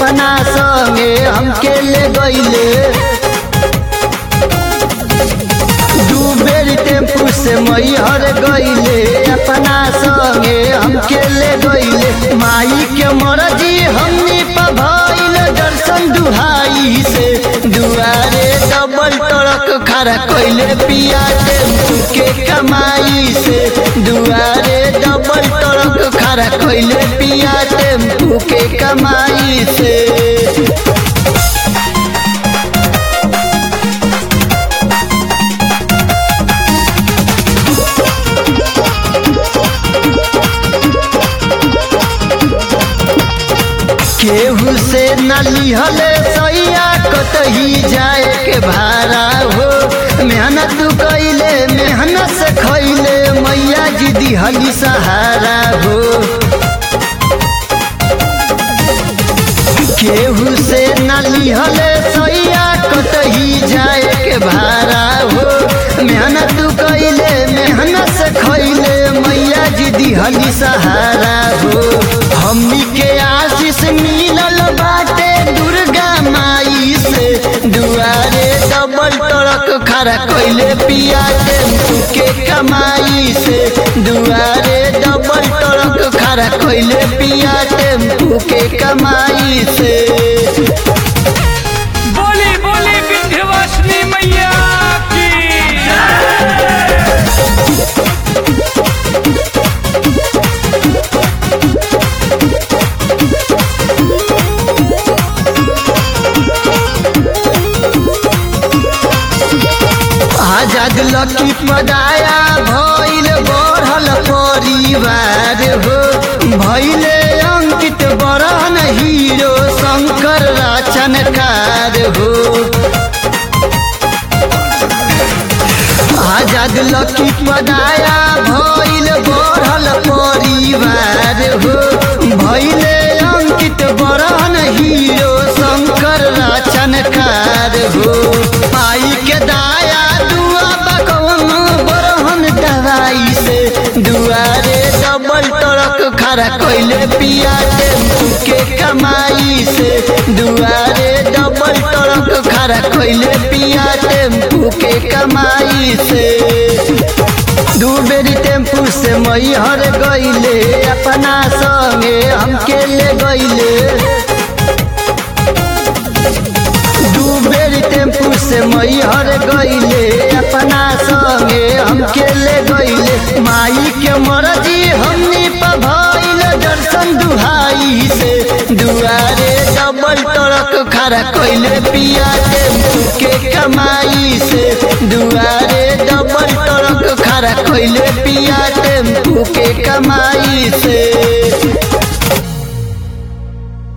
अपना संगे हमके ले गईले दू बेर टेम्पू से मैहर गईले अपना संगे हमके ले गईले माई के मरजी हमनी पभइल दर्शन दुहाई से दुआरे डबल टरक खड़ा कइले पिया टेम्पू के कमाई से दुआरे डबल टरक खड़ा कइले पिया टेम्पू के कमाई से केहू से न लिहले सैया कतही जाए के भाड़ा हो मेहनत कैले मेहनत से खैले मैया जी दिहली सहारा हो केहू से न लिहले सैया कतही जाए के भाड़ा हो मेहनत कैले मेहनत से खैले मैया जी दिहली सहारा हो हमनी के आशीष मिलल बाटे दुर्गा माई से दुआरे डबल टरक खड़ा कैले पिया टेम्पू के कमाई से दुआरे डबल टरक खड़ा कैले पिया टेम्पू के कमाई से बोली बोली विंध्यवासिनी मैया की आजाद लकी पदाया भइल बढ़ल परिवार हो भइले अंकित बरहन हीरो शंकर रचनकार हो आजाद लकी पदाया भइल बढ़ल परिवार हो भइले अंकित बरहन हीरो शंकर रचनकार हो पाई के दाया दुआ बकवन बरहन दवाई से दुआरे डबल टरक खड़ा कैले पिया टेम्पू के कमाई से दुआरे डबल टरक खड़ा कैले पिया टेम्पू के कमाई से दू बेरी टेम्पू से मैहर गईले अपना संगे हमके ले गईले दू बेरी टेम्पू से मैहर गईले अपना संगे हमके ले गईले माई के मरजी हमनी पभइल दर्शन दुहाई से दुआरे डबल टरक खड़ा कैले पिया टेम्पू के कमाई से दुआरे डबल टरक खड़ा कैले पिया टेम्पू के कमाई से